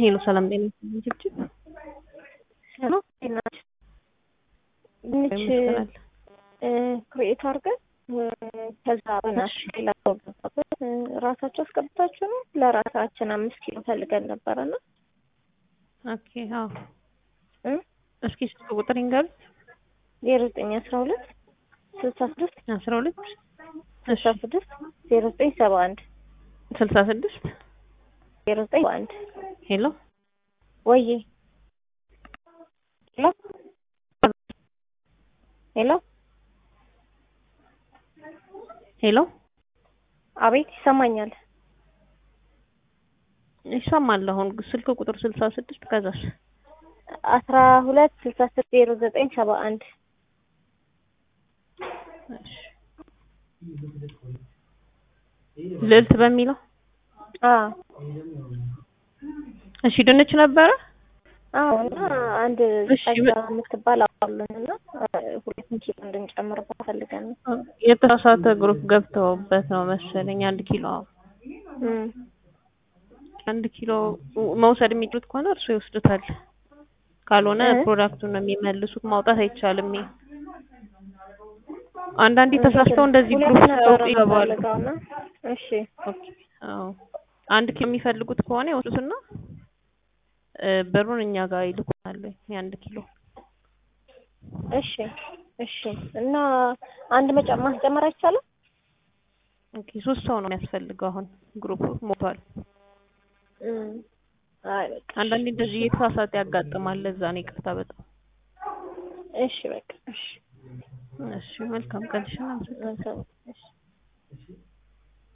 ሄሎ ሰላም ጤና ይስጥልኝ ችብችብ ሄሎ ናች ድንች ክሬኤት አድርገን ከዛ በናሽ ሌላ ሰው ገባበት ራሳቸው አስገብታችሁ ነው ለራሳችን አምስት ኪሎ ፈልገን ነበረና ኦኬ አዎ እስኪ ስልክ ቁጥር ይንገሩ ዜሮ ዘጠኝ አስራ ሁለት ስልሳ ስድስት አስራ ሁለት ስልሳ ስድስት ዜሮ ዘጠኝ ሰባ አንድ ስልሳ ስድስት ዜሮ ዘጠኝ ሰባ አንድ ሄሎ ወዬ ሄሎ ሄሎ ሄሎ አቤት ይሰማኛል ይሰማል አሁን ስልክ ቁጥር ስልሳ ስድስት ከዛስ አስራ ሁለት ስልሳ ስድስት ዜሮ ዘጠኝ ሰባ አንድ ልዕልት በሚለው አዎ እሺ ድንች ነበረ አዎ እና አንድ እሺ፣ ጸጋ የምትባል አዋሉን እና ሁለቱን ኪሎ እንድንጨምርባት ፈልገን ነው። የተሳሳተ ግሩፕ ገብተውበት ነው መሰለኝ አንድ ኪሎ እም፣ አንድ ኪሎ መውሰድ የሚችሉት ከሆነ እርሱ ይወስዱታል። ካልሆነ እ? ፕሮዳክቱን ነው የሚመልሱት። ማውጣት አይቻልም። ይሄ አንዳንዴ ተሳስተው እንደዚህ ሁለት ግሩፕ ነበር ሰው ይገባሉ። የምፈልገው እና እሺ ኦኬ፣ አዎ አንድ ኪሎ የሚፈልጉት ከሆነ ይወስዱትና እ፣ ብሩን እኛ ጋር ይልኩናል። የአንድ ኪሎ እሺ እሺ እና አንድ መጨ- ማስጨመር አይቻልም? ኦኬ፣ ሶስት ሰው ነው የሚያስፈልገው። አሁን ግሩፕ ሞቷል። እም፣ አይ በቃ አንዳንዴ እንደዚህ የተሳሳተ ያጋጥማል። ለዛ ነው ይቅርታ በጣም እሺ በቃ እሺ እሺ። መልካም ቀን። እሺ፣ እናመሰግናለን። መልካም